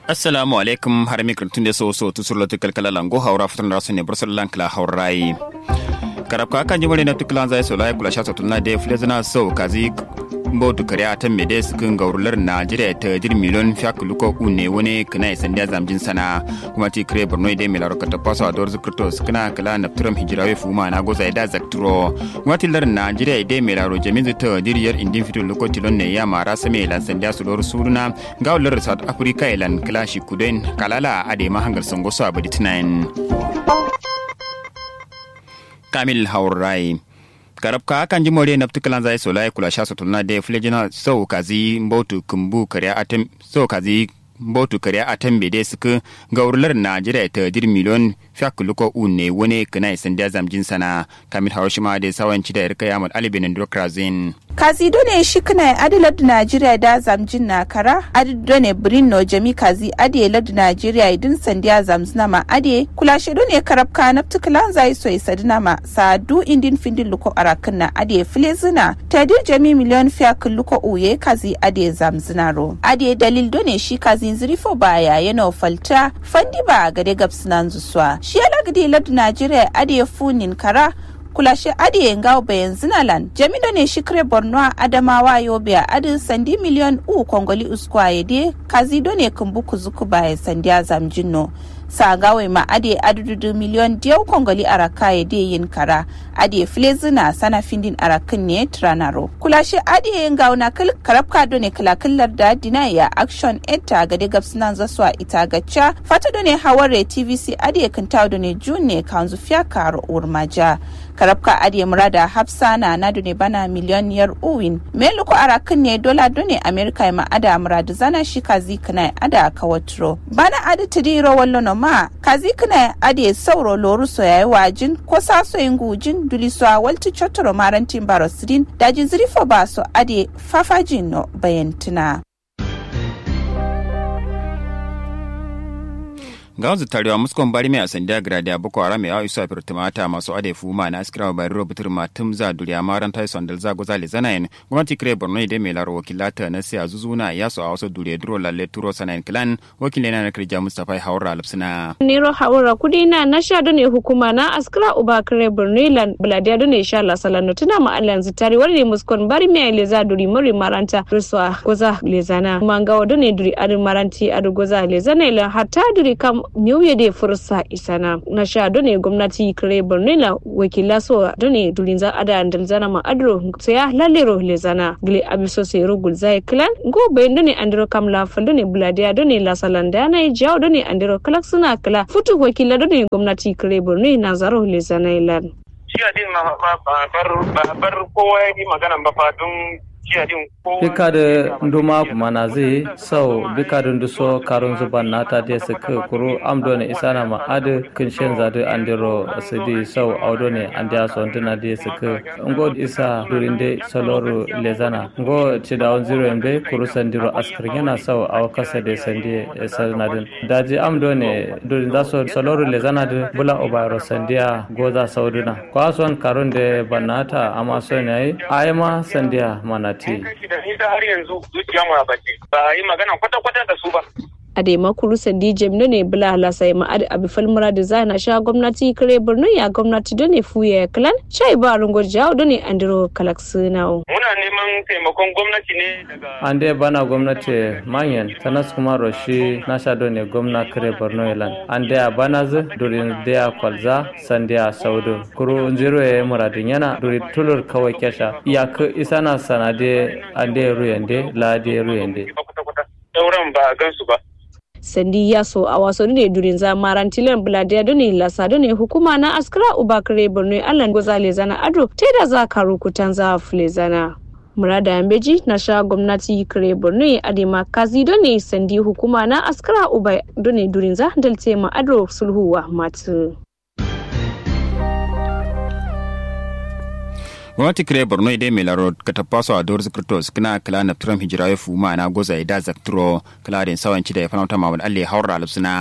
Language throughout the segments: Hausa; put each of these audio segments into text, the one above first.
assalamu alaikum har mi kirtun da so so tu surla tukal kala lango haura futan rasu ne bursar lankla haurai karab ka kan jimare na tukulan zai so lai kula sha tunna da flezana so kazi mbotu kare atan mede sukin gaurular najeriya ta jir miliyon fiyak luko une wani kana isan da zamjin sana kuma ti kare borno ide milar ka ta paso ador zikrto sukina kala na turam hijirawe fuma na goza ida zakturo kuma ti lar najeriya ide milar jamin ta diriyar indin fito luko tilon ne ya mara same lan sanda su lor suruna gaurular south africa ilan klashi kuden kalala ade mahangar sangoso abadi tunayin kamil haurai karab ka kan ji more naftu kalan zai so lai kula sha so tunna de flejina so kazi mbotu kumbu kariya atem so kazi mbotu kariya atem be de suka gaurlar najeriya ta dir miliyon fiyak luko une wone kana isan da zamjin sana kamil harushima da sawanci da irka yamal alibin ndokrazin kazi done shi kana adi ladu najeriya da zamjin na kara adi done birin no jami kazi adi ladu najeriya idin sandiya zamzina ma adi kula shi done karab ka naftu kalan zai so isa dina ma sadu indin findin luko arakin na adi filezina ta dir jami miliyon fiyak luko uye kazi adi zamzina ro adi dalil done shi kazi zirifo baya yana falta fandi ba gade gabsinan zuswa shi ya lagdi ladu najeriya adi funin kara kulashe adi yengawo bayan zinalan jamido ne shikre borno adamawa yobe a adin sandi miliyon u kongoli uskwaye de kazido ne kumbu kuzuku baya sandi azam jinno sagawe ma ade adududu miliyon diyau kongoli araka ya de yin kara ade flezina sana findin arakin ne tranaro kulashe ade yengawo na kal karabka do ne kalakillar da dina ya action etta gade gabsinan zaswa ita gacca fata do ne haware tvc ade kintawo do ne june kanzu fiya karo urmaja karabka adiye murada hafsa na na ne bana miliyoniyar uwin meluko arakin ne dola done amerika ma ada muradu zana shi kazi kana ada kawatro bana adi tidiro wallo no ma kazi kana adiye sauro loru so yayi wajin ko saso yin gujin duliso walti chotoro marantin barosidin daji zirifo baso adiye fafajin no bayantina ga wanzu tarewa muskon bari mai asanda grada boko haram ya isu afir tumata masu ade fuma na askira bari robutur matum za duriya maran tai sondal za goza le zanayin gwamnati kire borno ide mai laro wakilata na siya zuzuna ya so a wasu duriya duro lalle turo sanayin kilan wakilin na kirja mustapha haura lipsina. nero haura kudi na na sha ne hukuma na askira uba kire borno lan buladiya done sha la salano tuna ma alan zitari wani muskon bari mai le za duri mori maranta ruswa goza le zana mangawa done duri adu maranti adu goza le zana ila hatta duri kam nyauye de fursa isana na sha done gwamnati kare borno la wakila so done dulinza ada andalzana ma adro saya lalero lezana gile abiso se rogul zai klan go bayin done andro kam la fal done bladia done la salanda na jaw done andro kalak suna kala futu wakila done gwamnati kare borno na zaro lezana ilan shi adin ma bar bar kowa yi magana ba fa don bika da nduma mana zai sau bika da nduso karun zuban nata da su ka kuru amdo ne isana ma adu kin shen zadu andiro asidi sau audo ne andiya so ndina da su ka ngo isa durin de soloru lezana ngo ci da on zero embe kuru sandiro askar yana sau aw kasa de sandi sanadin daji amdo ne durin da so soloru lezana da bula obayro sandiya goza sauduna kwason karun de banata amma so ne ai ma sandiya mana ce. da nisa har yanzu zuciya mu bace ba a yi magana kwata-kwata da su ba. a da makuru sandi jemno ne bula halasa ma adi abi falmura da zana sha gwamnati kare borno ya gwamnati da ne fuya ya kalan shai ba rungo jawo da ne andiro kalak sinawo. muna neman taimakon gwamnati ne daga. an dai bana gwamnati manyan tanas kuma roshi na sha da ne gwamna kare borno yalan an dai a bana zu durin daya kwalza sandiya saudu kuru zero ya muradin yana duri tulur kawai kyasha iyaka isa na sanade an dai ruyande la dai ruyande. sauran ba a gansu ba. sandi ya so a wasu ne durin zamaran tilan buladiya dune lasa dune hukuma na askara ubakare borno allan gozale zana ado ta da za ka rukutan za fule zana murada yambeji na sha gwamnati kare borno adema kazi done sandi hukuma na askara uba dune durin za dalte ma ado sulhuwa matu gwamnati kire borno ide mai laro ka tapaso a dor zikrtos kina kala na turam hijira ya fuma na goza ida zakturo kala den sawanci da ya fanauta mamad alle haura alsuna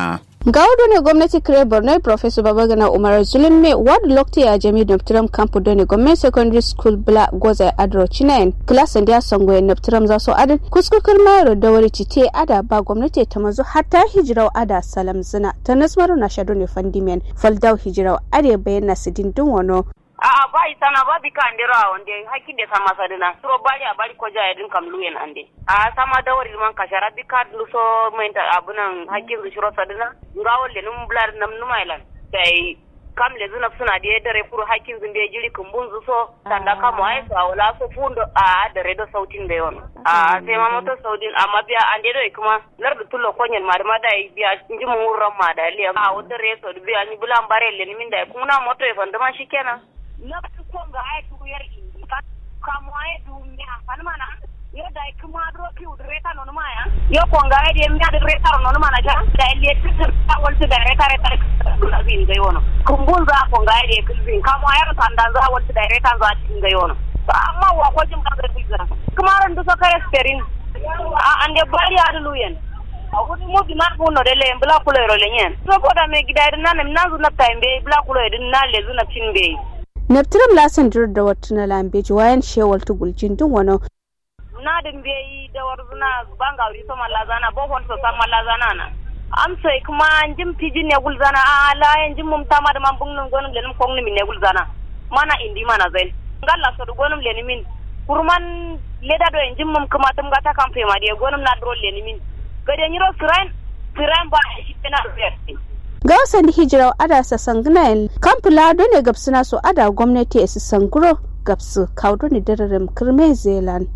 ga wado ne gwamnati kire borno professor babagana umar zulum ward lokti ya jami naftiram campo done gwamnati secondary school bla goza adro chinayen klasan da sango ya naftiram za su adin kuskukar mayar da wari cite ada ba gwamnati ta mazu hatta hijirau ada salam zina ta nasmaru na shado ne fandimen faldau hijirau are bayyana sidin dun wano a'a ba sana ba bi kan dira wande hakki de sama sadina suro bari a bari ko jaya din kam luyen ande a sama da wari man kashara bi kad lu so menta abunan hakki zu shiro sadina ngawol le num blar nam numailan sai kam le zuna suna da dare furu hakkin zun da jiri kumbun zu so tanda kamo ai so wala so fundo a da redo sautin da yon a sai ma moto sautin amma biya ande do kuma lar da tullo konyen ma ma da biya inji mun ran ma da liya a wata reso biya ni bulan bare le min da kuma moto e fanda ma shikenan na konga ay du yer indi ka mo ay du mya pan mana yo dai kuma dro ki udreta non ma ya yo konga ay de mya de reta non mana ja dai le ta wal tu da reta reta na bin ga yono kumbun za konga ay de kulbin ka mo ay tan dan za wal tu da reta za tin ga yono amma wa ko jim ka ga kulbin kuma ran du so kare sperin a ande bari adu luyen awudi mo bi nan kuno de le bla kulo ro le nyen so ko da me gidai nan nan zu na taimbe bla kulo din na le zu na tin be naftiram lasan dir da wata na lambeji wayan shewal tuguljin dun wani na din be yi da warzuna banga wuri so malazana bo hon so sam malazana na am sai kuma jim piji ne gulzana a la yan jim mum tama da man bungun gonum lenum kongni min ne gulzana mana indi mana zain ngalla so gonum leni min kurman leda do en jim mum kuma tum gata kam fe ma de gonum na dro leni min gade nyiro siran siran ba shi na ruwa ga wasan hijirar ada sa sangnayen kamfula ne gabsuna so ada gwamnati su sanguro gabsu kaudu ne dararin kirme zealand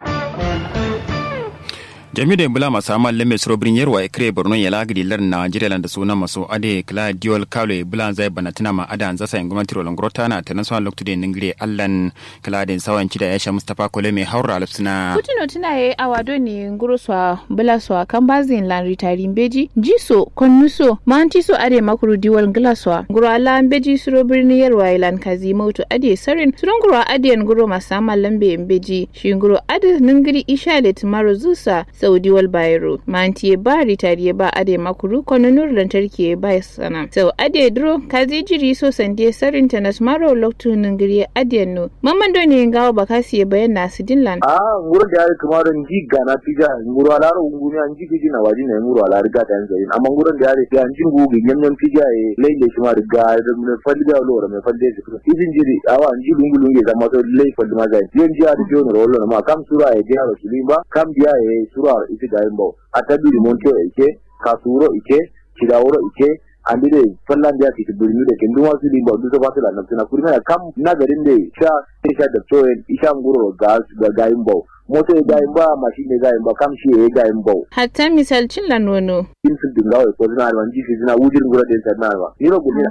jami da bula masu amal lemme surobrin yarwa ya kire borno ya lagidi lar nigeria da suna masu ade kla diol kawle bula zai bana tana ma ada zasa yin gwamnati rolon grota na ta nasuwa loktu da ningire allan kla da sawan cida ya sha mustapha kole mai haura alfsina kutuno tuna ya awado ne nguro swa bula swa kan bazin lan ritari beji jiso konnuso manti so ade makuru diwal ngila swa nguro ala beji surobrin yarwa ilan kazi mautu ade sarin suron nguro ade nguro masu amal lambe beji shi nguro ade ningiri isha da tumaro zusa saudi wal bayro manti ba ritari ba ade makuru kono nur lantarki ba sana sau ade dro kazi jiri so sande sarin tanas maro loktu ningiri ade no mamman do ne ngawo bakasi ya bayan nasu dinlan a nguro da yare kuma ran ji gana pija nguro ala ro ngumi an ji piji na waji na nguro ala riga ta yanzu amma nguro da yare ya ji ngu gi nyam nyam pija e leile shi ma riga da mun falli da lo me falli da su idin jiri awa an ji lungu lungu da ma to lei falli ma zai yon ji ada jono ro ma kam sura e dia ro sulimba kam dia e sura iti ga imbo atabiri monte ike kasuro ike kidawuro ike andire fallan da ke birni da kindu wasu limba duk ba su da nan tana kurma kam na garin da sha sha da toyen isha nguro ga ga ga imbo moto ya gayin ba mashin ya gayin ba kam shi ya gayin ba hatta misalcin la nono in sun dinga wai ko zina alwan jifi zina wujin gura da ta na ba ni ro gudina